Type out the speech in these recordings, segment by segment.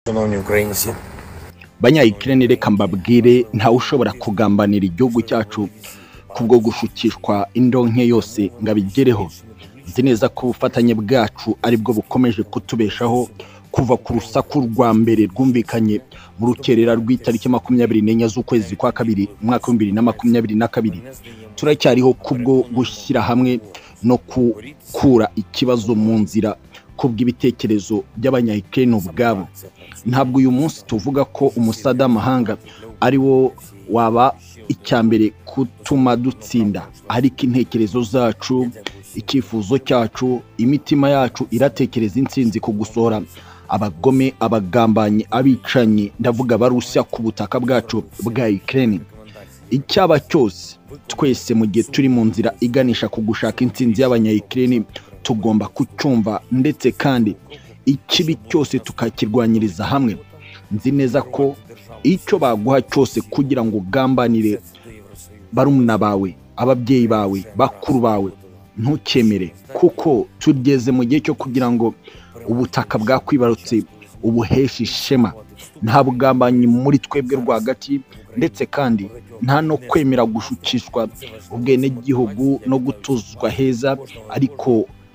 Шановні українці, banyayikirene reka mbabwire ntawe ushobora kugambanira igihugu cyacu kubwo gushukishwa indonke yose ngo abigereho nzi neza ko ubufatanye bwacu aribwo bukomeje kutubeshaho kuva ku rusaku rwa mbere rwumvikanye mu rukerera rw'itariki makumyabiri n'enye z'ukwezi kwa kabiri umwaka w'ibihumbi bibiri na makumyabiri na kabiri turacyariho kubwo gushyira hamwe no gukura ikibazo mu nzira kubw'ibitekerezo by'abanyayikirene ubwabo ntabwo uyu munsi tuvuga ko umusada amahanga ari wo waba icya mbere kutuma dutsinda ariko intekerezo zacu icyifuzo cyacu imitima yacu iratekereza intsinzi ku gusohora abagome abagambanyi abicanyi ndavuga barusya ku butaka bwacu bwa Ukraine icyaba cyose twese mu gihe turi mu nzira iganisha ku gushaka intsinzi y'abanyayikireni tugomba kucyumva ndetse kandi ikibi cyose tukakirwanyiriza hamwe nzi neza ko icyo baguha cyose kugira ngo ugambanire barumuna bawe ababyeyi bawe bakuru bawe ntukemere kuko tugeze mu gihe cyo kugira ngo ubutaka bwakwibarutse ubuheshe ishema nta bugambanyi muri twebwe rwagati ndetse kandi nta no kwemera gushukishwa ubwenegihugu no gutuzwa heza ariko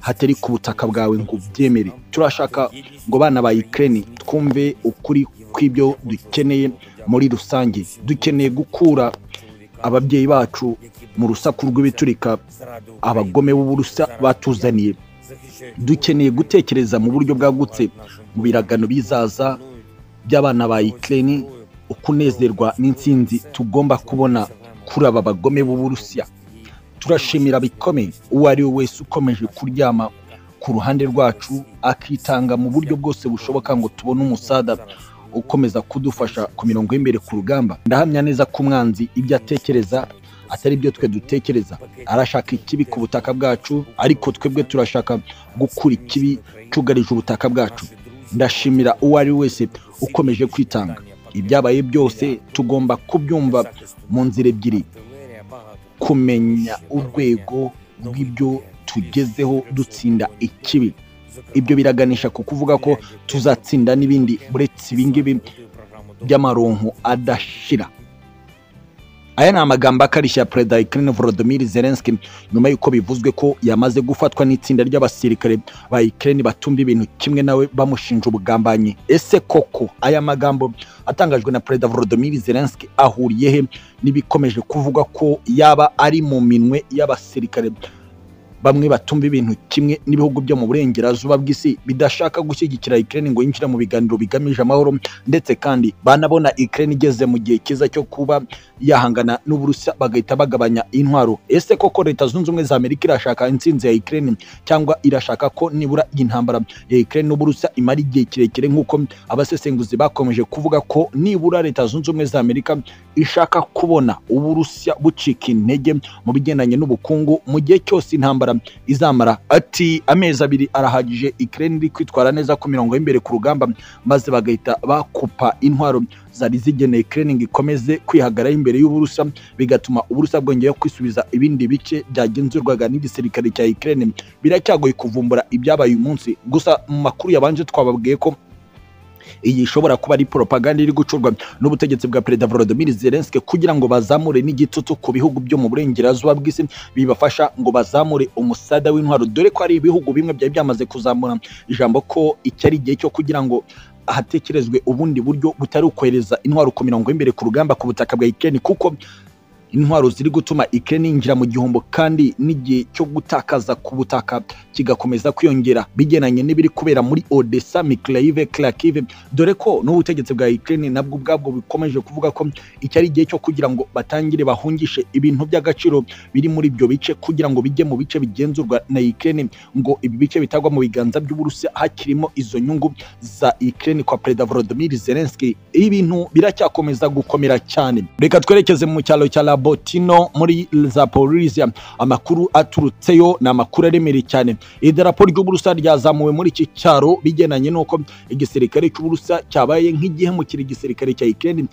hatari ku butaka bwawe ngo ubyemere turashaka ngo bana ba Ukraine twumve ukuri kw'ibyo dukeneye muri rusange dukeneye gukura ababyeyi bacu mu rusaku rw'ibiturika abagome b'uburusa batuzaniye dukeneye gutekereza mu buryo bwagutse mu biragano bizaza by'abana ba Ukraine ukunezerwa n'intsinzi tugomba kubona kuri aba bagome b'uburusiya turashimira bikomeye uwo ari we wese ukomeje kuryama ku ruhande rwacu akitanga mu buryo bwose bushoboka ngo tubone umusada ukomeza kudufasha ku mirongo y'imbere ku rugamba ndahamya neza ko umwanzi ibyo atekereza atari byo twe dutekereza arashaka ikibi ku butaka bwacu ariko twebwe turashaka gukura ikibi cyugarije ubutaka bwacu ndashimira uwo ari we wese ukomeje kwitanga ibyabaye byose tugomba kubyumva mu nzira ebyiri kumenya urwego rw'ibyo tugezeho dutsinda ikibi ibyo biraganisha ku kuvuga ko tuzatsinda n'ibindi uretse ibingibi by'amaronko adashira aya ni amagambo akarishya ya perezida wa Ukraine Volodymyr Zelensky nyuma y'uko bivuzwe ko yamaze gufatwa n'itsinda ry'abasirikare ba Ukraine batumva ibintu kimwe nawe bamushinja ubugambanyi ese koko aya magambo atangajwe na perezida Volodymyr Zelensky ahuriye he n'ibikomeje kuvuga ko yaba ari mu minwe y'abasirikare bamwe batumva ibintu kimwe n'ibihugu byo mu burengerazuba bw'isi bidashaka gushyigikira Ukraine ngo yinjire mu biganiro bigamije amahoro ndetse kandi banabona Ukraine igeze mu gihe cyiza cyo kuba yahangana n'Uburusiya bagahita bagabanya intwaro ese koko leta zunze ubumwe za Amerika irashaka intsinzi ya Ukraine cyangwa irashaka ko nibura intambara ya Ukraine n'Uburusiya imara igihe kirekire nk'uko abasesenguzi bakomeje kuvuga ko nibura leta zunze ubumwe za Amerika ishaka kubona Uburusiya bucika intege mu bigendanye n'ubukungu mu gihe cyose intambara izamara ati amezi abiri arahagije Ukraine iri kwitwara neza ku mirongo y'imbere ku rugamba maze bagahita bakupa intwaro zari zigeneye Ukraine ngo ikomeze kwihagaraho imbere y'Uburusiya bigatuma Uburusiya bwongeye kwisubiza ibindi bice byagenzurwaga n'igisirikare cya Ukraine biracyagoye kuvumbura ibyabaye uyu munsi gusa mu makuru yabanje twababwiye ko iyi ishobora kuba ari propaganda iri gucurwa n'ubutegetsi bwa perezida Volodymyr Zelensky kugira ngo bazamure n'igitutu ku bihugu byo mu burengerazuba bw'isi bibafasha ngo bazamure umusada w'intwaro dore ko ari ibihugu bimwe byari byamaze kuzamura ijambo ko iki ari igihe cyo kugira ngo hatekerezwe ubundi buryo butari ukohereza intwaro ku mirongo y'imbere ku rugamba ku butaka bwa Ukraine kuko intwaro ziri gutuma Ukraine yinjira mu gihombo kandi n'igihe cyo gutakaza ku butaka kigakomeza kwiyongera bigenanye n'ibiri kubera muri Odessa, Mykolaiv, Kharkiv dore ko n'ubutegetsi bwa Ukraine nabwo ubwabwo bukomeje kuvuga ko iki ari igihe cyo kugira ngo batangire bahungishe ibintu by'agaciro biri muri ibyo bice kugira ngo bijye mu bice bigenzurwa na Ukraine ngo ibi bice bitagwa mu biganza by'Uburusiya hakirimo izo nyungu za Ukraine kwa Perezida Volodymyr Zelensky ibintu biracyakomeza gukomera cyane reka twerekeze mu cyaro cya Lab botino muri zaporisia amakuru aturutseyo ni amakuru aremereye cyane idarapo ry'uburusa ryazamuwe muri iki cyaro bigenanye n'uko igisirikare cy'uburusa cyabaye nk'igihemukira igisirikare cya ikirere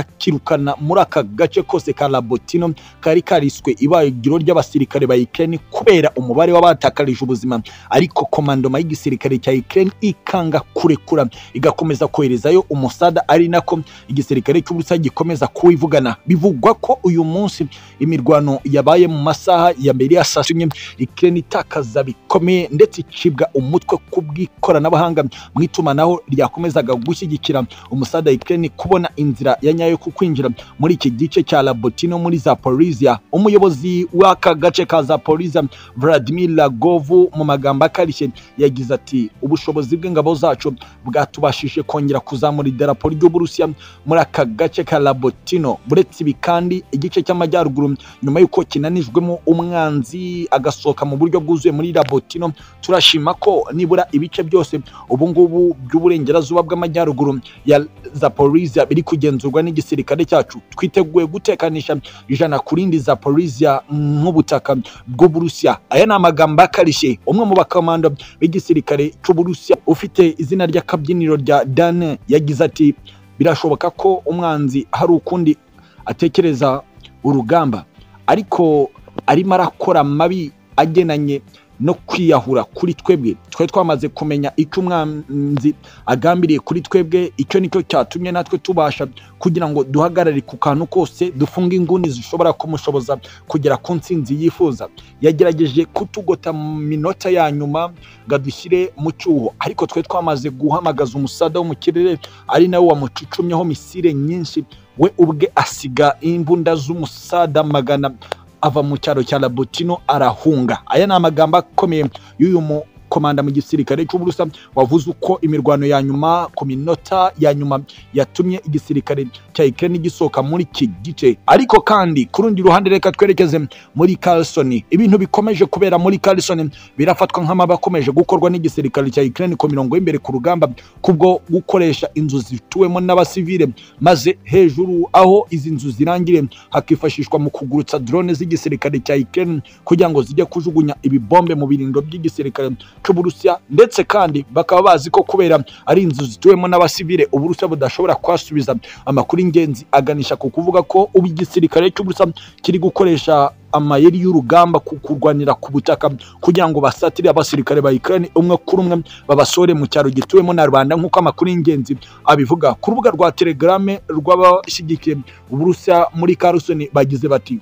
kikakirukana muri aka gace kose ka labotino kari kariswe ibagiro ry'abasirikare ba ikirere kubera umubare w'abatakarije ubuzima ariko komandoma y'igisirikare cya ikirere ikanga kurekura igakomeza koherezayo umusada ari nako igisirikare cy'uburusa gikomeza kuwivugana bivugwa ko uyu munsi imirwano yabaye mu masaha ya mbere ya saa sita ikirere itakaza bikomeye ndetse icibwa umutwe ku bw'ikoranabuhanga mu itumanaho ryakomezaga gushyigikira umusada ikirere kubona inzira ya nyayo ku kwinjira muri iki gice cya labotino muri zaporisia umuyobozi w'aka gace ka zaporisia vladimir lagovu mu magambo akarishye yagize ati ubushobozi bw'ingabo zacu bwatubashije kongera kuzamura idarapo ry'uburusiya muri aka gace ka labotino buretse ibi kandi igice cy'amajyaruguru nyuma y'uko kinanijwemo umwanzi agasohoka mu buryo bwuzuye muri labotino turashima ko nibura ibice byose ubungubu by'uburengerazuba bw'amajyaruguru ya zaporisia biri kugenzurwa n'igisirikare cyacu twiteguye gutekanisha ijana ku rindi zaporisia nk'ubutaka bw'uburusiya aya ni amagambo akarishye umwe mu bakomando b'igisirikare cy'uburusiya ufite izina ry'akabyiniro rya dane yagize ati birashoboka ko umwanzi hari ukundi atekereza urugamba ariko arimo arakora mabi agenanye no kwiyahura kuri twebwe twe twamaze kumenya icyo umwanzi agambiriye kuri twebwe icyo nicyo cyatumye natwe tubasha kugira ngo duhagarare ku kantu kose dufunge inguni zishobora kumushoboza kugera ku nsinzi yifuza yagerageje kutugota mu minota ya nyuma ngo adushyire mu cyuho ariko twe twamaze guhamagaza umusada wo mu kirere ari nawe wamucucumyeho misire nyinshi we ubwe asiga imbunda z'umusada magana ava mu cyaro cya labotino arahunga aya ni amagambo akomeye y'uyu mukomanda mu gisirikare cy'uburusa wavuze uko imirwano ya nyuma ku minota ya nyuma yatumye igisirikare cya ikirere gisohoka muri iki gice ariko kandi ku rundi ruhande reka twerekeze muri Carlson ibintu bikomeje kubera muri Carlson birafatwa nk'amaba akomeje gukorwa n'igisirikare cya ikirere ku mirongo y'imbere ku rugamba kubwo gukoresha inzu zituwemo n'abasivile maze hejuru aho izi nzu zirangire hakifashishwa mu kugurutsa drone z'igisirikare cya ikirere kugira ngo zijye kujugunya ibibombe mu birindiro by'igisirikare cy'uburusiya ndetse kandi bakaba bazi ko kubera ari inzu zituwemo n'abasivile uburusiya budashobora kuhasubiza amakuru ingenzi aganisha ku kuvuga ko ubu igisirikare cy'uburusiya kiri gukoresha amayeri y'urugamba ku kurwanira ku butaka kugira ngo basatire abasirikare ba Ukraine umwe kuri umwe babasore mu cyaro gituwemo na rubanda nk'uko amakuru y'ingenzi abivuga ku rubuga rwa telegrame rw'abashyigikiye uburusiya muri Carson bagize bati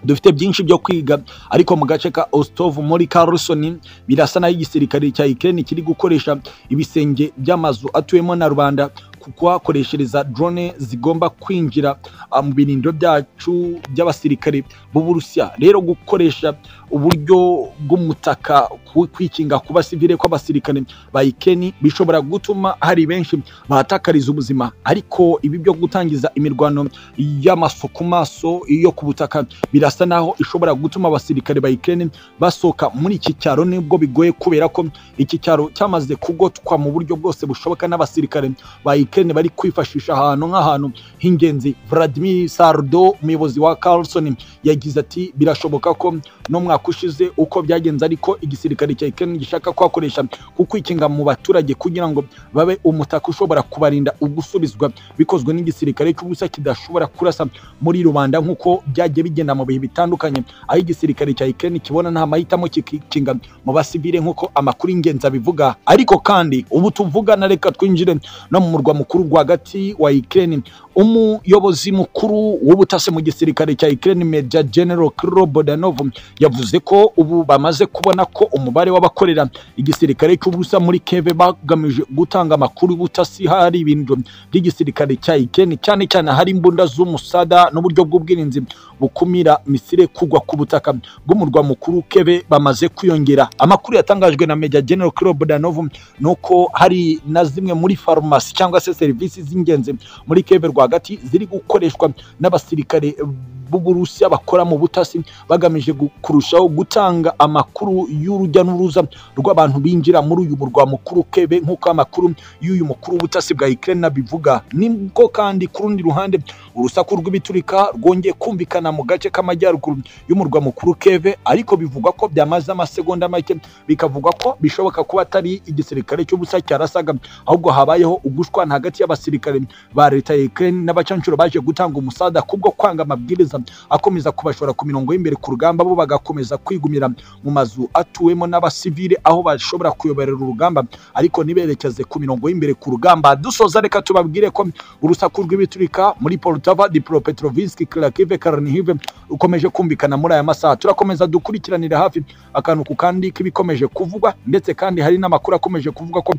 dufite byinshi byo kwiga ariko mu gace ka Ostov muri Carson birasa naho igisirikare cya Ukraine kiri gukoresha ibisenge by'amazu atuyemo na rubanda kuhakoreshereza drone zigomba kwinjira mu birindiro byacu by'abasirikare b'uburusiya rero gukoresha uburyo bw'umutaka kwikinga ku basivile kw'abasirikare ba ikeni bishobora gutuma hari benshi bahatakariza ubuzima ariko ibi byo gutangiza imirwano y'amaso ku maso iyo ku butaka birasa naho ishobora gutuma abasirikare ba ikeni basohoka muri iki cyaro nibwo bigoye kubera ko iki cyaro cyamaze kugotwa mu buryo bwose bushoboka n'abasirikare ba ikeni Ukraine bari kwifashisha ahantu nk'ahantu h'ingenzi Vladimir Sardo umuyobozi wa Carlson yagize ati birashoboka ko no mwaka ushize uko byagenze ariko igisirikare cya Ukraine gishaka kwakoresha kukwikinga mu baturage kugira ngo babe umutaka ushobora kubarinda ugusubizwa bikozwe n'igisirikare cy'ubusa kidashobora kurasa muri rubanda nk'uko byagiye bigenda mu bihe bitandukanye aho igisirikare cya Ukraine kibona nta mahitamo kikinga mu basivile nk'uko amakuru y'ingenzi abivuga ariko kandi ubu tuvugana reka twinjire no mu murwa mukuru rwagati wa Ukraine umuyobozi mukuru w'ubutasi mu gisirikare cya Ukraine Major General Kirill Bodanov yavuze ko ubu bamaze kubona ko umubare w'abakorera igisirikare cy'ubusa muri Kiev bagamije gutanga amakuru y'ubutasi hari ibintu by'igisirikare cya Ukraine cyane cyane hari imbunda z'umusada n'uburyo bw'ubwirinzi bukumira misire kugwa ku butaka bw'umurwa mukuru Kiev bamaze kwiyongera amakuru yatangajwe na Major General Kirill Bodanov nuko hari na zimwe muri farumasi cyangwa se serivisi z'ingenzi muri Kiev rwagati ziri gukoreshwa n'abasirikare b'uburusiya bakora mu butasi bagamije gu- kurushaho gutanga amakuru y'urujya n'uruza rw'abantu binjira muri uyu murwa mukuru kebe nk'uko amakuru y'uyu mukuru w'ubutasi bwa Ukraine bivuga nibwo kandi ku rundi ruhande urusaku rw'ibiturika rwongeye kumvikana mu gace k'amajyaruguru y'umurwa mukuru keve ariko bivugwa ko byamaze amasegonda make bikavugwa ko bishoboka kuba atari igisirikare cy'ubusa cyarasaga ahubwo habayeho ugushwana hagati y'abasirikare ba leta ya Ukraine n'abacancuro baje gutanga umusada kubwo kwanga amabwiriza akomeza kubashora ku mirongo y'imbere ku rugamba bo bagakomeza kwigumira mu mazu atuwemo n'abasivile aho bashobora kuyoborera urugamba ariko niberekeze ku mirongo y'imbere ku rugamba dusoza reka tubabwire ko urusaku rw'ibiturika muri Poltava, Dnipropetrovsk, Kharkiv, Chernihiv rukomeje kumvikana muri aya masaha turakomeza dukurikiranira hafi akantu ku kandi k'ibikomeje kuvugwa ndetse kandi hari n'amakuru akomeje kuvuga ko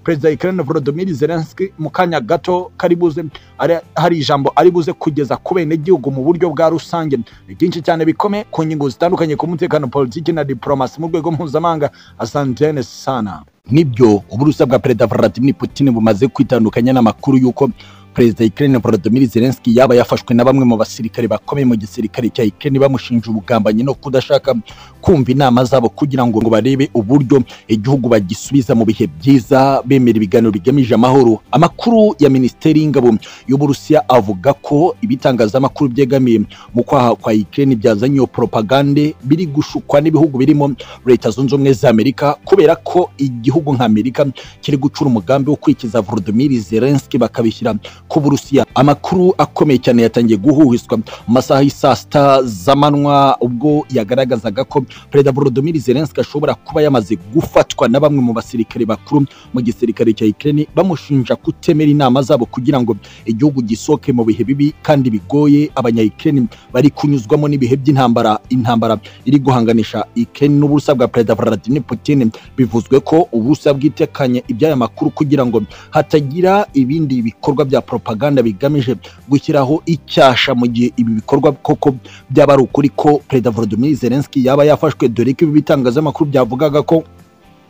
perezida wa Ukraine Volodymyr Zelensky mu kanya gato kari buze ari- hari ijambo ari buze kugeza ku benegihugu mu buryo bwa rusange ni byinshi cyane bikome ku ngingo zitandukanye ku mutekano politiki na diplomasi mu rwego mpuzamahanga asantene sana nibyo uburusiya bwa perezida Vladimir Putin bumaze kwitandukanya n'amakuru y'uko perezida wa Ukraine Volodymyr Zelensky yaba yafashwe na bamwe mu basirikare bakomeye mu gisirikare cya Ukraine bamushinja ubugambanyi no kudashaka kumva inama zabo kugira ngo ngo barebe uburyo igihugu bagisubiza mu bihe byiza bemera ibiganiro bigamije amahoro amakuru ya minisiteri y'ingabo y'uburusiya avuga ko ibitangazamakuru byegamiye mu kwaha kwa Ukraine byazanye iyo propagande biri gushukwa n'ibihugu birimo leta zunze ubumwe za Amerika kubera ko igihugu nka Amerika kiri gucura umugambi wo kwikiza Volodymyr Zelensky bakabishyira ku Burusiya amakuru akomeye cyane yatangiye guhuhizwa mu masaha y'i saa sita z'amanywa ubwo yagaragazaga ko perezida Volodymyr Zelensky ashobora kuba yamaze gufatwa na bamwe mu basirikare bakuru mu gisirikare cya Ukraine bamushinja kutemera inama zabo kugira ngo igihugu gisohoke mu bihe bibi kandi bigoye abanya Ukraine bari kunyuzwamo n'ibihe by'intambara intambara iri guhanganisha Ukraine n'uburusiya bwa perezida Vladimir Putin bivuzwe ko uburusiya bwitekanye iby'aya makuru kugira ngo hatagira ibindi bikorwa bya propaganda bigamije gushyiraho icyasha mu gihe ibi bikorwa koko byaba ari ukuri ko perezida Volodymyr Zelensky yaba yafashwe dore ko ibi bitangazamakuru byavugaga ko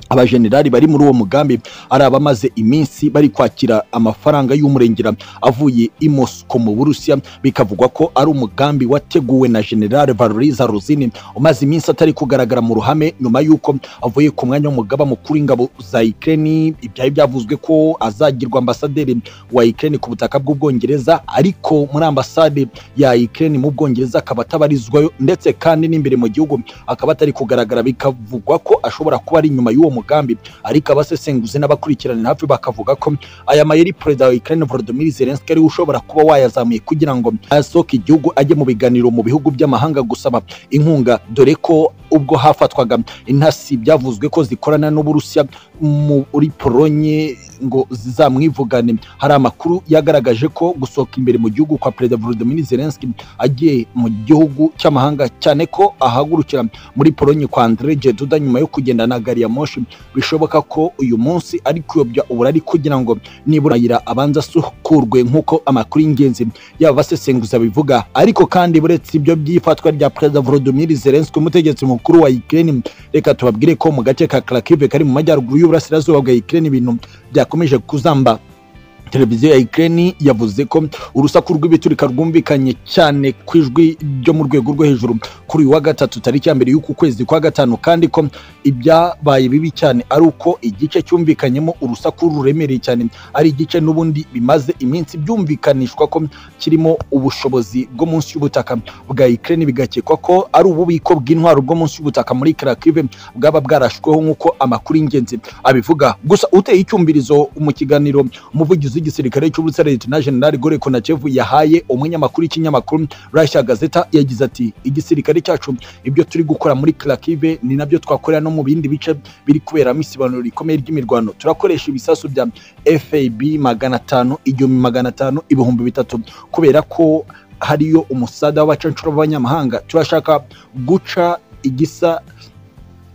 abajenerali bari muri uwo mugambi ari abamaze iminsi bari kwakira amafaranga y'umurengera avuye i Moscow mu Burusiya bikavugwa ko ari umugambi wateguwe na General Valery Zaruzin umaze iminsi atari kugaragara mu ruhame nyuma y'uko avuye ku mwanya w'umugaba mukuru w'ingabo za Ukraine ibyari byavuzwe ko azagirwa ambasaderi wa Ukraine ku butaka bw'Ubwongereza ariko muri ambasade ya Ukraine mu Bwongereza akaba atabarizwayo ndetse kandi n'imbere mu gihugu akaba atari kugaragara bikavugwa ko ashobora kuba ari inyuma y'uwo mugambi ariko abasesenguzi n'abakurikiranira hafi bakavuga ko aya mayeri perezida wa Ukraine Volodymyr Zelensky ariwe ushobora kuba wayazamuye kugira ngo asohoke igihugu ajye mu biganiro mu bihugu by'amahanga gusaba inkunga dore ko ubwo hafatwaga intasi byavuzwe ko zikorana n'Uburusiya muri Polonye ngo zizamwivugane hari amakuru yagaragaje ko gusohoka imbere mu gihugu kwa perezida Volodymyr Zelensky agiye mu gihugu cy'amahanga cyane ko ahagurukira muri Polonye kwa Andrzej Duda nyuma yo kugenda na gari ya moshi bishoboka ko uyu munsi ari kuyobya uburari kugira ngo nibura ayira abanza asukurwe nk'uko amakuru y'ingenzi y'abasesenguza bivuga ariko kandi buretse ibyo by'ifatwa rya perezida Volodymyr Zelensky umutegetsi mukuru wa Ukraine reka tubabwire ko mu gace ka Kharkiv kari mu majyaruguru y'uburasirazuba bwa Ukraine ibintu byakomeje kuzamba televiziyo ya Ukraine yavuze ko urusaku rw'ibiturika rwumvikanye cyane ku ijwi ryo mu rwego rwo hejuru kuri uyu wa gatatu tariki ya mbere y'uku kwezi kwa gatanu kandi ko ibyabaye bibi cyane ari uko igice cyumvikanyemo urusaku ruremereye cyane ari igice n'ubundi bimaze iminsi byumvikanishwa ko kirimo ubushobozi bwo munsi y'ubutaka bwa Ukraine bigakekwa ko ari ububiko bw'intwaro bwo munsi y'ubutaka muri Kharkiv bwaba bwarashweho nk'uko amakuru y'ingenzi abivuga gusa uteye icyumvirizo mu kiganiro umuvugizi w'igisirikare cy'ubusa leta na general Gore Konachev yahaye umunyamakuru w'ikinyamakuru Russia Gazeta yagize ati igisirikare cyacu ibyo turi gukora muri Kharkiv ni nabyo twakorera no mu bindi bice biri kuberamo isibanuro rikomeye ry'imirwano turakoresha ibisasu bya FAB magana atanu igihumbi magana atanu ibihumbi bitatu kubera ko hariyo umusada w'abacancuro b'abanyamahanga turashaka guca igisa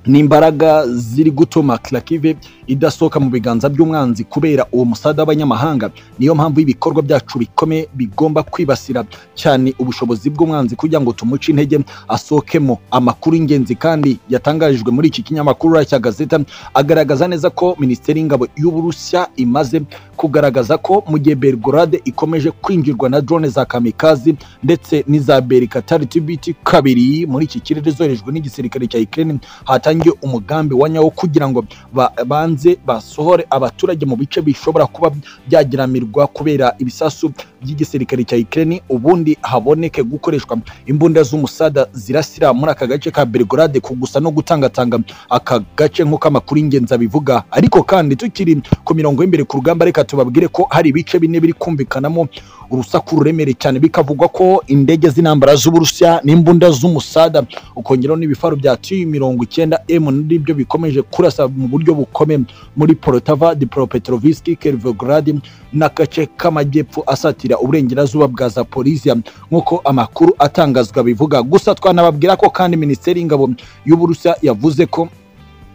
n'imbaraga ziri gutuma Kharkiv idasohoka mu biganza by'umwanzi kubera uwo musada w'abanyamahanga niyo mpamvu ibikorwa byacu bikomeye bigomba kwibasira cyane ubushobozi bw'umwanzi kugira ngo tumuce intege asohokemo amakuru y'ingenzi kandi yatangarijwe muri iki kinyamakuru cya gazeta agaragaza neza ko minisiteri y'ingabo y'uburusiya imaze kugaragaza ko mu gihe belgorade ikomeje kwinjirwa na drone za kamikazi ndetse n'iza berikatari tibiti kabiri muri iki kirere zoherejwe n'igisirikare cya ukraine hatangiye umugambi wa nyawo kugira ngo ba- banze basohore abaturage mu bice bishobora kuba byagiramirwa kubera ibisasu by'igisirikare cya Ukraine ubundi haboneke gukoreshwa imbunda z'umusada zirasira muri aka gace ka Belgrade ku gusa no gutangatanga aka gace nk'uko amakuru y'ingenzi abivuga ariko kandi tukiri ku mirongo y'imbere ku rugamba reka tubabwire ko hari ibice bine biri kumvikanamo urusaku ruremereye cyane bikavugwa ko indege z'intambara z'uburusiya n'imbunda z'umusada ukongeraho n'ibifaru bya tu mirongo icyenda m n'ibyo bikomeje kurasa mu buryo bukomeye muri porotava dipropetroviski kervograd n'agace k'amajyepfo asatira uburengerazuba bwa zaporizia nk'uko amakuru atangazwa bivuga gusa twanababwira ko kandi minisiteri y'ingabo y'uburusiya yavuze ko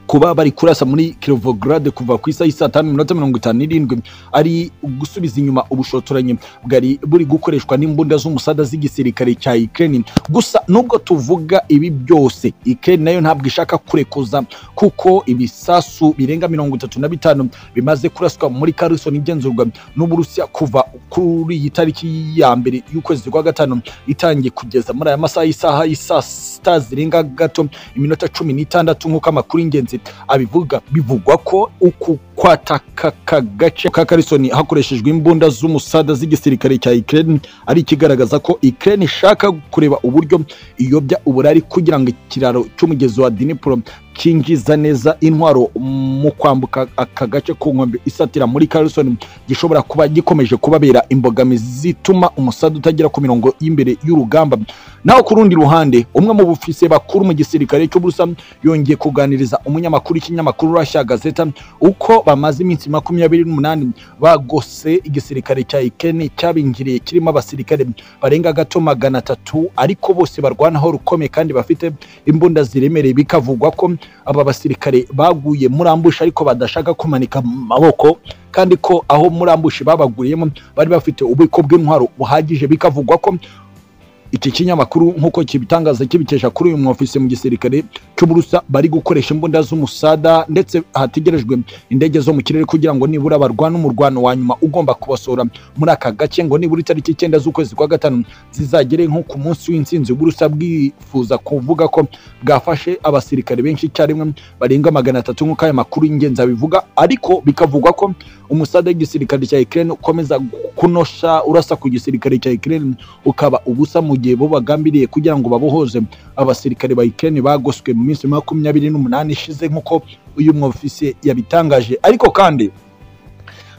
kuba bari kurasa muri Kirovograd kuva ku isaha y'i saa tanu iminota mirongo itanu n'irindwi ari gusubiza inyuma ubushotoranyi bwari buri gukoreshwa n'imbunda z'umusada z'igisirikare cya Ukraine gusa nubwo tuvuga ibi byose Ukraine nayo ntabwo ishaka kurekuza kuko ibisasu birenga mirongo itatu na bitanu bimaze kuraswa muri Kherson igenzurwa n'Uburusiya kuva kuri iyi tariki ya mbere y'ukwezi kwa gatanu itangiye kugeza muri aya masaha y'isaha y'isaa sita zirenga gato iminota cumi n'itandatu nk'uko amakuru y'ingenzi abivuga bivugwa ko uku kwataka aka gace ka karisoni hakoreshejwe imbunda z'umusada z'igisirikare cya Ukraine ari ikigaragaza ko Ukraine ishaka kureba uburyo iyobya uburari kugira ngo ikiraro cy'umugezi wa Dnipro kinjiza neza intwaro mu kwambuka aka gace ku nkombe isatira muri Carlson gishobora kuba gikomeje kubabera imbogamizi zituma umusada utagera ku mirongo y'imbere y'urugamba naho ku rundi ruhande umwe mu bufise bakuru mu gisirikare cy'uburusa yongeye kuganiriza umunyamakuru w'ikinyamakuru Russia Gazeta uko bamaze iminsi makumyabiri n'umunani bagose igisirikare cya Ukraine cyabinjiriye kirimo abasirikare barenga gato magana atatu ariko bose barwanaho rukomeye kandi bafite imbunda ziremereye bikavugwa ko aba basirikare baguye muri ambushi ariko badashaka kumanika amaboko kandi ko aho muri ambushi babaguyemo bari bafite ububiko bw'intwaro buhagije bikavugwa ko iki kinyamakuru nk'uko kibitangaza kibikesha kuri uyu mwofisi mu gisirikare cy'uburusa bari gukoresha imbunda z'umusada ndetse hategerejwe indege zo mu kirere kugira ngo nibura barwane umurwano wa nyuma ugomba kubasohora muri aka gace ngo nibura itariki icyenda z'ukwezi kwa gatanu zizagere nko ku munsi w'intsinzi w'uburusa bwifuza kuvuga ko bwafashe abasirikare benshi icyarimwe barenga magana atatu nk'uko aya makuru y'ingenzi abivuga ariko bikavugwa ko umusada w'igisirikare cya Ukraine ukomeza kunosha urasa ku gisirikare cya Ukraine ukaba ubusa mu gihe bo bagambiriye kugira ngo babohoze abasirikare ba Ukraine bagoswe mu minsi makumyabiri n'umunani ishize nk'uko uyu mwofisiye yabitangaje ariko kandi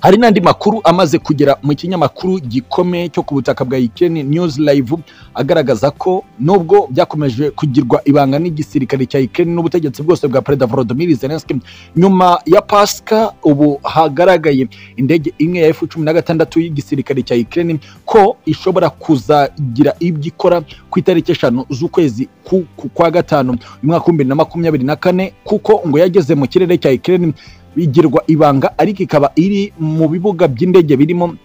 hari n'andi makuru amaze kugera mu kinyamakuru gikomeye cyo ku butaka bwa Ukraine News Live agaragaza ko nubwo byakomeje kugirwa ibanga n'igisirikare cya Ukraine n'ubutegetsi bwose bwa Perezida Volodymyr Zelensky nyuma ya Pasika ubu hagaragaye indege imwe ya F16 y'igisirikare cya Ukraine ko ishobora kuzagira ibyo ikora ku itariki eshanu z'ukwezi ku- ku- kwa gatanu mu mwaka w'ibihumbi bibiri na makumyabiri na kane kuko ngo yageze mu kirere cya Ukraine bigirwa ibanga ariko ikaba iri mu bibuga by'indege birimo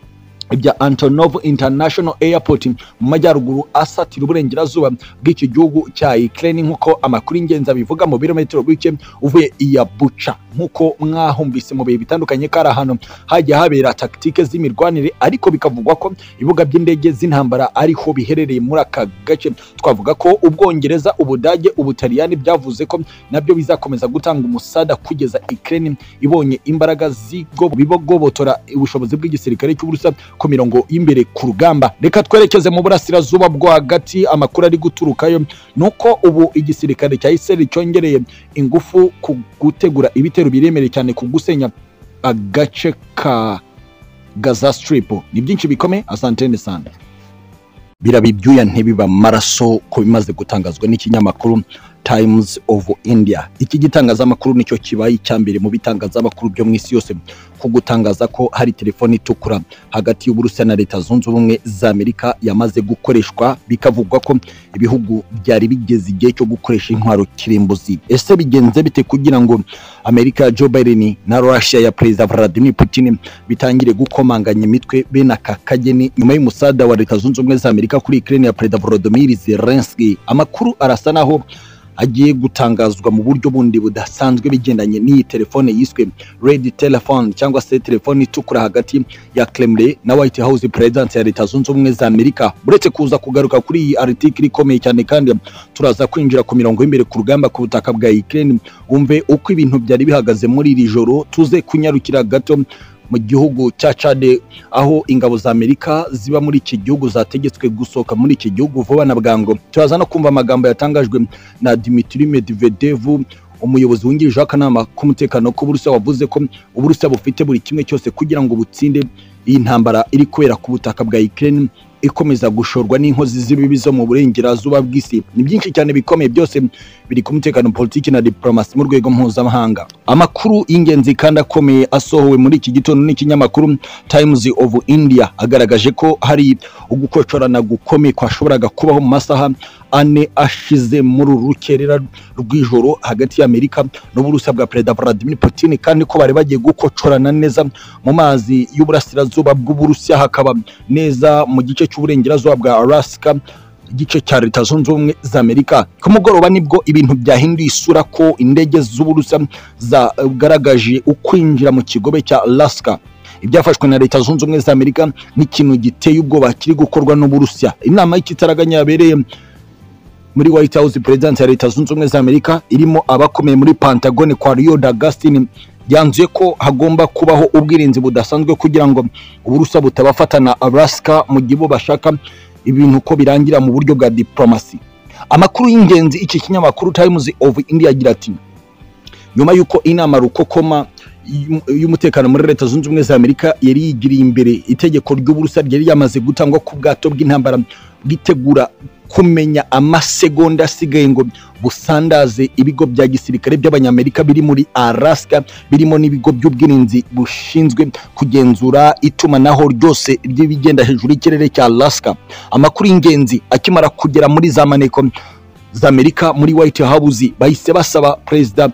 ibya Antonov International Airport mu majyaruguru asatira uburengerazuba bw'iki gihugu cya Ukraine nk'uko amakuru y'ingenzi abivuga mu birometero bike uvuye iya Bucha nk'uko mwahumvise mu bihe bitandukanye kari ahantu hajya habera taktike z'imirwanire ariko bikavugwa ko ibibuga by'indege z'intambara ariho biherereye muri aka gace twavuga ko Ubwongereza Ubudage Ubutaliyani byavuze ko nabyo bizakomeza gutanga umusada kugeza Ukraine ibonye imbaraga zigo bibogobotora ubushobozi bw'igisirikare cy'uburusa ku mirongo y'imbere ku rugamba reka twerekeze mu burasirazuba bwo hagati amakuru ari guturukayo nuko ubu igisirikare cya Israel cyongereye ingufu ku gutegura ibitero biremereye cyane ku gusenya agace ka Gaza Strip ni byinshi bikome asantene sana birabibyuya ntibiba amaraso ku bimaze gutangazwa n'ikinyamakuru Times of India iki gitangazamakuru nicyo kibaye icya mbere mu bitangazamakuru byo mu isi yose ku gutangaza ko hari telefoni itukura hagati y'Uburusiya na Leta Zunze Ubumwe za Amerika yamaze gukoreshwa bikavugwa ko ibihugu byari bigeze igihe cyo gukoresha intwaro kirimbuzi ese bigenze bite kugira ngo Amerika ya Joe Biden na Russia ya Perezida Vladimir Putin bitangire gukomanganya imitwe bene aka kageni nyuma y'umusada wa Leta Zunze Ubumwe za Amerika kuri Ukraine ya Perezida Volodymyr Zelensky amakuru arasa naho agiye gutangazwa mu buryo bundi budasanzwe bigendanye n'iyi telefone yiswe red telephone cyangwa se telefone itukura hagati ya Kremlin na White House president ya Leta Zunze Ubumwe za Amerika uretse kuza kugaruka kuri iyi article ikomeye cyane kandi turaza kwinjira ku mirongo y'imbere ku rugamba ku butaka bwa Ukraine umve uko ibintu byari bihagaze muri iri joro tuze kunyarukira gato mu gihugu cya Chade aho ingabo za Amerika ziba muri iki gihugu zategetswe gusohoka muri iki gihugu vuba na bwangu turaza no kumva amagambo yatangajwe na Dmitry Medvedev umuyobozi wungirije w'akanama k'umutekano k'Uburusiya wavuze ko Uburusiya bufite buri kimwe cyose kugira ngo butsinde iyi ntambara iri kubera ku butaka bwa Ukraine ikomeza gushorwa n'inkozi z'ibibi zo mu burengerazuba bw'isi ni byinshi cyane bikomeye byose biri ku mutekano politiki na diplomasi mu rwego mpuzamahanga amakuru y'ingenzi kandi akomeye asohowe muri iki gitondo n'ikinyamakuru Times of India agaragaje ko hari ugukocorana gukomeye kwashoboraga kubaho mu masaha ane ashize muri uru rukerera rw'ijoro hagati y'Amerika n'Uburusiya bwa Perezida Vladimir Putin kandi ko bari bagiye gukocorana neza mu mazi y'uburasirazuba bw'Uburusiya hakaba neza mu gice cy'uburengerazuba bwa Alaska igice cya leta zunze ubumwe za amerika ku mugoroba nibwo ibintu byahinduye isura ko indege z'uburusiya zagaragaje ukwinjira mu kigobe cya alaska ibyafashwe na leta zunze ubumwe za amerika nk'ikintu giteye ubwoba kiri gukorwa n'uburusiya inama y'ikitaraganya yabereye muri white house perezidansi ya leta zunze ubumwe za amerika irimo abakomeye muri pantagone kwa rio da gasitini yanzuye ko hagomba kubaho ubwirinzi budasanzwe kugira ngo uburusiya butabafatana alaska mu gihe bo bashaka ibintu ko birangira mu buryo bwa diplomasi amakuru y'ingenzi iki kinyamakuru Times of India agira ati nyuma y'uko inama rukokoma y'umutekano muri leta zunze ubumwe za amerika yari yigiriye imbere itegeko ry'uburusiya ryari ryamaze gutangwa ku bwato bw'intambara bwitegura kumenya amasegonda asigaye ngo busandaze ibigo bya gisirikare by'abanyamerika biri muri Alaska birimo n'ibigo by'ubwirinzi bushinzwe kugenzura itumanaho ryose ry'ibigenda hejuru y'ikirere cya Alaska amakuru y'ingenzi akimara kugera muri za maneko za Amerika muri White House bahise basaba Perezida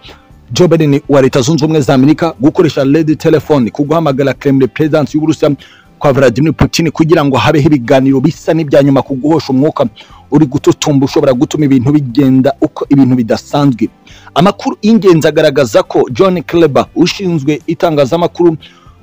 Joe Biden wa Leta Zunze Ubumwe za Amerika gukoresha red telephone ku guhamagara Kremlin President y'Uburusiya kwa Vladimir Putin kugira ngo habeho ibiganiro bisa n'ibya nyuma ku guhosha umwuka uri gututumba ushobora gutuma ibintu bigenda uko ibintu bidasanzwe amakuru y'ingenzi agaragaza ko John Kleber ushinzwe itangazamakuru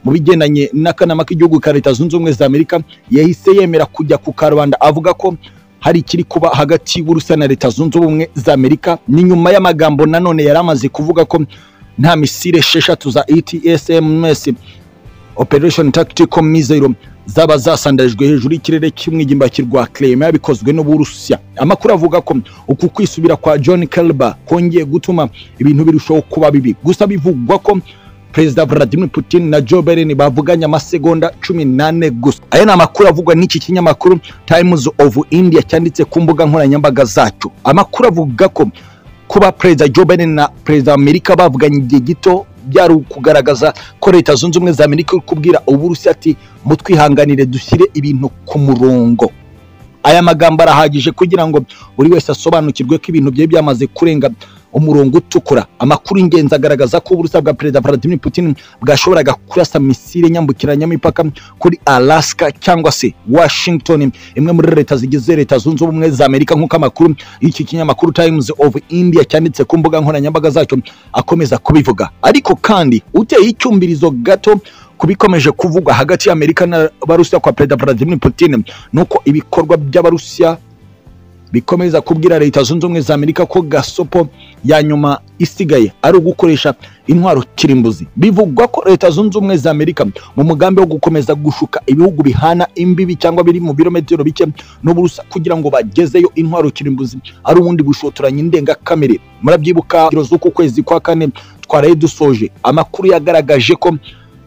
mu bigendanye n'akanama k'igihugu ka Leta Zunze Ubumwe za Amerika yahise yemera kujya ku karubanda avuga ko hari ikiri kuba hagati y'Uburusiya na Leta Zunze Ubumwe za Amerika ni nyuma y'amagambo nanone yari amaze kuvuga ko nta misile esheshatu za ETSMS Operation Tactical Missile zaba zasandajwe hejuru y'ikirere cy'umwigimbakirwa Crimea bikozwe n'Uburusiya amakuru avuga ko uku kwisubira kwa John Kelber kongeye gutuma ibintu birushaho kuba bibi gusa bivugwa ko Perezida Vladimir Putin na Joe Biden bavuganye amasegonda cumi nane gusa aya ni amakuru avugwa n'iki kinyamakuru Times of India cyanditse ku mbuga nkoranyambaga zacyo amakuru avuga ko kuba Perezida Joe Biden na Perezida Amerika bavuganye igihe gito byari ukugaragaza ko Leta Zunze Ubumwe za Amerika iri kubwira Uburusiya ati mutwihanganire dushyire ibintu ku murongo aya magambo arahagije kugira ngo buri wese asobanukirwe ko ibintu byari byamaze kurenga umurongo utukura amakuru y'ingenzi agaragaza ko uburusiya bwa perezida Vladimir Putin bwashoboraga kurasa misile nyambukiranyamipaka kuri Alaska cyangwa se Washington imwe muri leta zigize leta zunze ubumwe za Amerika nk'uko amakuru y'iki kinyamakuru Times of India cyanditse ku mbuga nkoranyambaga zacyo akomeza kubivuga ariko kandi uteye icyumbirizo gato kubikomeje kuvugwa hagati y'Amerika n'Abarusiya kwa perezida Vladimir Putin nuko ibikorwa by'Abarusiya bikomeza kubwira leta zunze ubumwe za Amerika ko gasopo ya nyuma isigaye ari ugukoresha intwaro kirimbuzi bivugwa ko leta zunze ubumwe za Amerika mu mugambi wo gukomeza gushuka ibihugu bihana imbibi cyangwa biri mu birometero bike n'uburusa kugira ngo bagezeyo intwaro kirimbuzi ari ubundi bushotoranye indengakamere murabyibuka z'uku kwezi kwa kane twaraye dusoje amakuru yagaragaje ko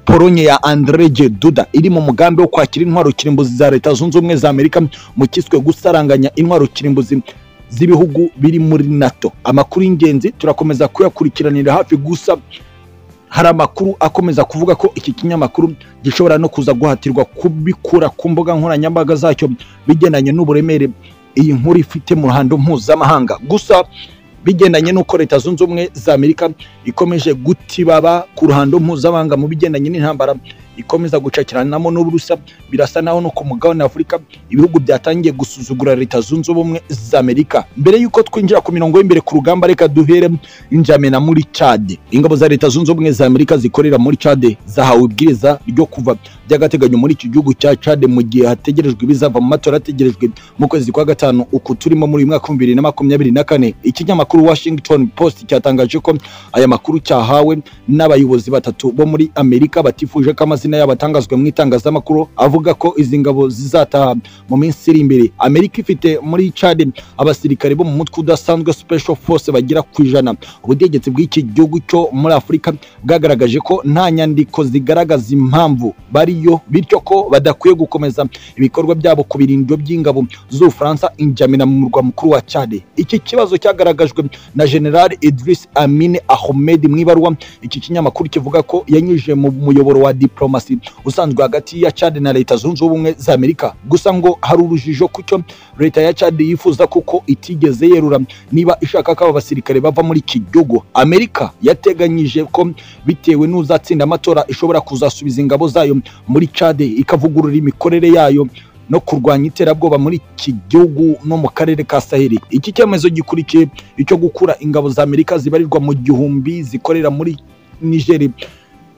Polonye ya Andrzej Duda iri mu mugambi wo kwakira intwaro kirimbuzi za Leta Zunze Ubumwe za Amerika mu kiswe gusaranganya intwaro kirimbuzi z'ibihugu biri muri nato amakuru y'ingenzi turakomeza kuyakurikiranira hafi gusa hari amakuru akomeza kuvuga ko iki kinyamakuru gishobora no kuza guhatirwa kubikura ku mbuga nkoranyambaga zacyo bigendanye n'uburemere iyi nkuru ifite mu ruhando mpuzamahanga gusa bigendanye n'uko leta zunze ubumwe za amerika ikomeje gutibaba ku ruhando mpuzamahanga mu bigendanye n'intambara ikomeza gucakiranamo n'uburusa birasa naho no ku mugabane afurika ibihugu byatangiye gusuzugura leta zunze ubumwe za amerika mbere y'uko twinjira ku mirongo y'imbere ku rugamba reka duhere njamena muri cade ingabo za leta zunze ubumwe za amerika zikorera muri cade zahawe ibwiriza ryo kuva by'agateganyo muri iki gihugu cya cade mu gihe hategerejwe ibizava mu matora ategerejwe mu kwezi kwa gatanu uku turimo muri uyu mwaka w'ibihumbi bibiri na makumyabiri na kane ikinyamakuru washington post cyatangaje ko aya makuru cyahawe n'abayobozi batatu bo muri amerika batifuje ko amazina yabo atangazwe mu itangazamakuru avuga ko izi ngabo zizataha mu minsi iri imbere amerika ifite muri cade abasirikare bo mu mutwe udasanzwe special force bagera ku ijana ubutegetsi bw'iki gihugu cyo muri afurika bwagaragaje ko nta nyandiko zigaragaza impamvu bariyo bityo ko badakwiye gukomeza ibikorwa byabo ku birindiro by'ingabo z'ubufaransa injamina mu murwa mukuru wa cade iki kibazo cyagaragajwe na general idris amine ahmed mu ibaruwa iki kinyamakuru kivuga ko yanyujije mu muyoboro wa diplomasi usanzwe hagati ya Chad na leta zunze ubumwe za Amerika gusa ngo hari urujijo kucyo leta ya Chad yifuza kuko itigeze yerura niba ishaka ko aba basirikare bava muri iki gihugu Amerika yateganyije ko bitewe n'uzatsinda amatora ishobora kuzasubiza ingabo zayo muri Chad ikavugurura imikorere yayo no kurwanya iterabwoba muri iki gihugu no mu karere ka saheli iki cyemezo gikurikiye icyo gukura ingabo za amerika zibarirwa mu gihumbi zikorera muri nigeri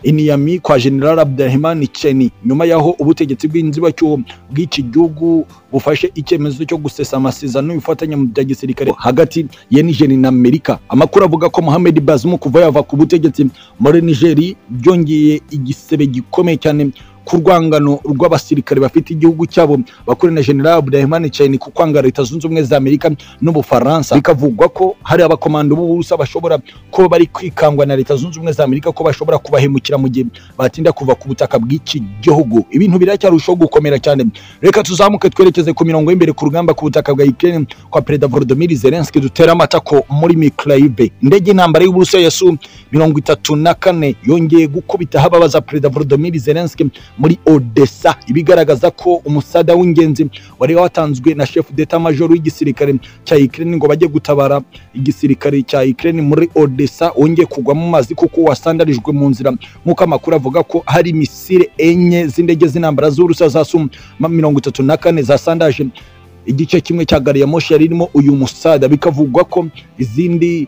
iniyami kwa general abdurahimani cheni nyuma y'aho ubutegetsi bw'inzibacyuho bw'iki gihugu bufashe icyemezo cyo gusesa amasezerano y'ubufatanye mu bya gisirikare hagati ya nigeri na amerika amakuru avuga ko mohamed bazimu kuva yava ku butegetsi muri nigeri byongeye igisebe gikomeye cyane ku rwangano rw'abasirikare bafite igihugu cyabo bakorana na general Abdurahman Chani ku kwanga leta zunze ubumwe za Amerika n'Ubufaransa bikavugwa ko hari abakomando b'uburusa bashobora kuba bari kwikangwa na leta zunze ubumwe za Amerika ko bashobora kubahemukira mu gihe batinda kuva ku butaka bw'iki gihugu ibintu biracyarushaho gukomera cyane reka tuzamuke twerekeze ku mirongo y'imbere ku rugamba ku butaka bwa Ukraine kwa Perezida Volodymyr Zelensky dutera amatako muri Mykolaiv indege intambara y'uburusiya yasu mirongo itatu na kane yongeye gukubita hababaza Perezida Volodymyr Zelensky muri Odessa ibigaragaza ko umusada w'ingenzi wari watanzwe na chef d'etat major w'igisirikare cya Ukraine ngo bajye gutabara igisirikare cya Ukraine muri Odessa wongeye kugwa mu mazi kuko wasandarijwe mu nzira nk'uko amakuru avuga ko hari misile enye z'indege z'intambara z'urusa zasum mirongo itatu na kane zasandaje igice kimwe cya gari ya moshi yari irimo uyu musada bikavugwa ko izindi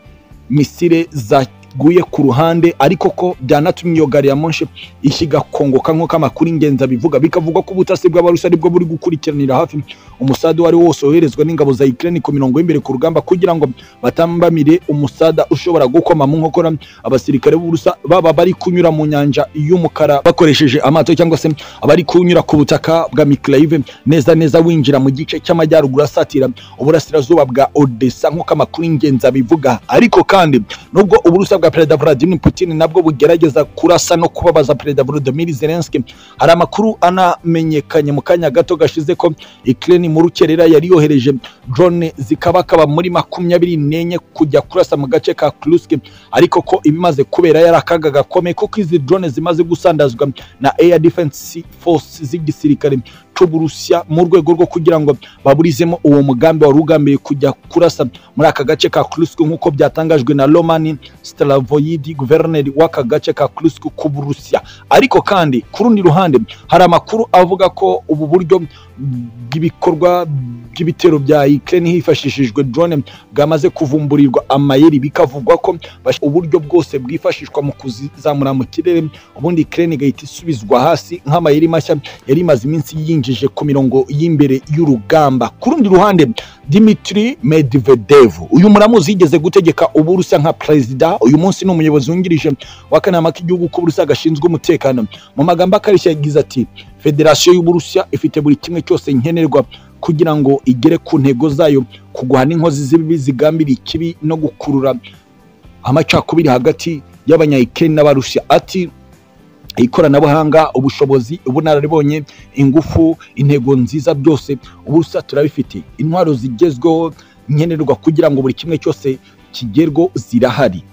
misile za guye ku ruhande ariko ko byanatumye iyo gari ya moshi ishyigakongoka nk'uko amakuru ingenzi abivuga bikavuga ko ubutasi bw'abarusi aribwo buri gukurikiranira hafi umusada uwo ari wose woherezwa n'ingabo za Ukraine ku mirongo y'imbere ku rugamba kugira ngo batambamire umusada ushobora gukoma mu nkokora abasirikare b'uburusa baba bari kunyura mu nyanja y'umukara bakoresheje amato cyangwa se abari kunyura ku butaka bwa Mykolaiv neza neza winjira mu gice cy'amajyaruguru asatira uburasirazuba bwa Odessa nk'uko amakuru ingenzi abivuga ariko kandi nubwo uburusa bwa perezida Vladimir Putin nabwo bugerageza kurasa no kubabaza perezida Volodymyr Zelensky hari amakuru anamenyekanye mu kanya gato gashize ko Ukraine mu rukerera yari yohereje drone zikabakaba muri makumyabiri n'enye kujya kurasa mu gace ka Kursk ariko ko ibimaze kubera yari akaga gakomeye kuko izi drone zimaze gusandazwa na Air Defense Force z'igisirikare cy'Uburusiya mu rwego rwo kugira ngo baburizemo uwo mugambi wari ugambiriye kujya kurasa muri aka gace ka Kursk nk'uko byatangajwe na Roman Stravoyidi guverineri w'aka gace ka Kursk ku Burusiya ariko kandi ku rundi ruhande hari amakuru avuga ko ubu buryo bw'ibikorwa by'ibitero bya Ukraine hifashishijwe drone bwamaze kuvumburirwa amayeri bikavugwa ko uburyo bwose bwifashishwa mu kuzamura mu kirere ubundi Ukraine igahita isubizwa hasi nk'amayeri mashya yari imaze iminsi yinjije ku mirongo y'imbere y'urugamba ku rundi ruhande Dimitri Medvedev uyu muramuzi yigeze gutegeka uburusa nka president uyu munsi ni umuyobozi wungirije w'akanama k'igihugu k'uburusa gashinzwe umutekano mu magambo akarishya yagize ati federasiyo y'uburusiya ifite buri kimwe cyose nkenerwa kugira ngo igere ku ntego zayo kuguhana inkozi z'ibibi zigambira ikibi no gukurura amacakubiri hagati y'abanyayikeni n'abarusiya ati ikoranabuhanga ubushobozi ubunararibonye ingufu intego nziza byose ubusa turabifite intwaro zigezweho nkenerwa kugira ngo buri kimwe cyose kigerweho zirahari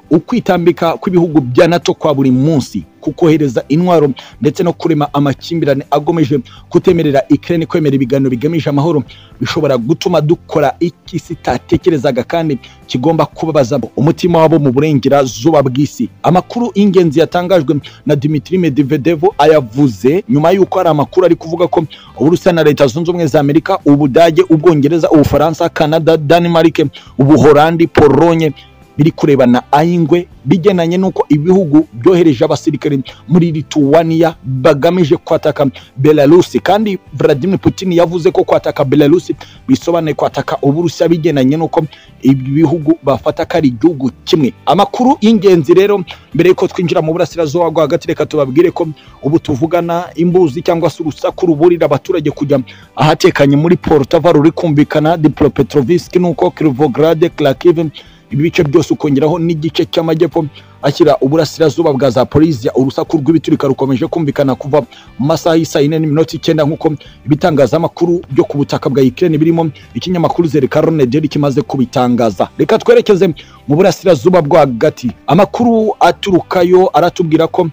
ukwitambika kw'ibihugu bya nato kwa buri munsi kukohereza intwaro ndetse no kurema amakimbirane agomeje kutemerera ikirere kwemera ibiganiro bigamije amahoro bishobora gutuma dukora iki sitatekerezaga kandi kigomba kubabaza umutima wabo mu burengerazuba bw'isi amakuru y'ingenzi yatangajwe na dimitri medvedev ayavuze nyuma y'uko hari amakuru ari kuvuga ko uburusiya na leta zunze ubumwe za amerika ubudage ubwongereza ubufaransa canada denmark ubuholandi polonye biri kurebana ay'ingwe bigendanye n'uko ibihugu byohereje abasirikare muri lituwaniya bagamije kwataka belarusi kandi vladimir putin yavuze ko kwataka belarusi bisobanuye kwataka uburusiya bigendanye n'uko ibi bihugu bafata ko ari igihugu kimwe amakuru y'ingenzi rero mbere y'uko twinjira mu burasirazuba bwo hagati reka tubabwire ko ubu tuvugana imbuzi cyangwa se urusaku ruburira abaturage kujya ahatekanye muri porutava ruri kumvikana diporopetroviski n'uko kirivograde krakive ibi bice byose ukongeraho n'igice cy'amajyepfo ashyira uburasirazuba bwa zaporizia urusaku rw'ibiturika rukomeje kumvikana kuva mu masaha y'isaa yine n'iminota icyenda nk'uko ibitangazamakuru byo ku butaka bwa ikirere birimo ikinyamakuru zereka ronederi kimaze kubitangaza reka twerekeze mu burasirazuba bwo hagati amakuru aturukayo aratubwira ko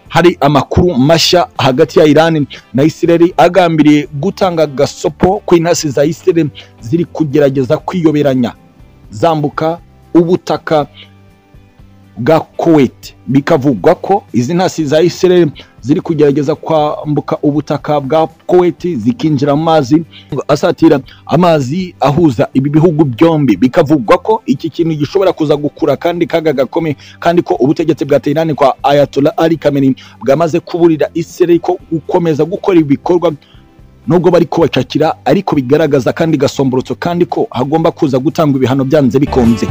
hari amakuru mashya hagati ya Iran na Israel agambiriye gutanga gasopo ku intasi za Israel ziri kugerageza kwiyoberanya zambuka ubutaka bwa kuwait bikavugwa ko izi ntasi za israel ziri kugerageza kwambuka ubutaka bwa kuwait zikinjira mu mazi asatira amazi ahuza ibi bihugu byombi bikavugwa ko iki kintu gishobora kuza gukura kandi kaga gakomeye kandi ko ubutegetsi bwa tehran kwa ayatollah ali khamenei bwamaze kuburira israel ko gukomeza gukora ibikorwa nubwo bari kubacakira ariko bigaragaza kandi gasomborotso kandi ko hagomba kuza gutangwa ibihano byanze bikunze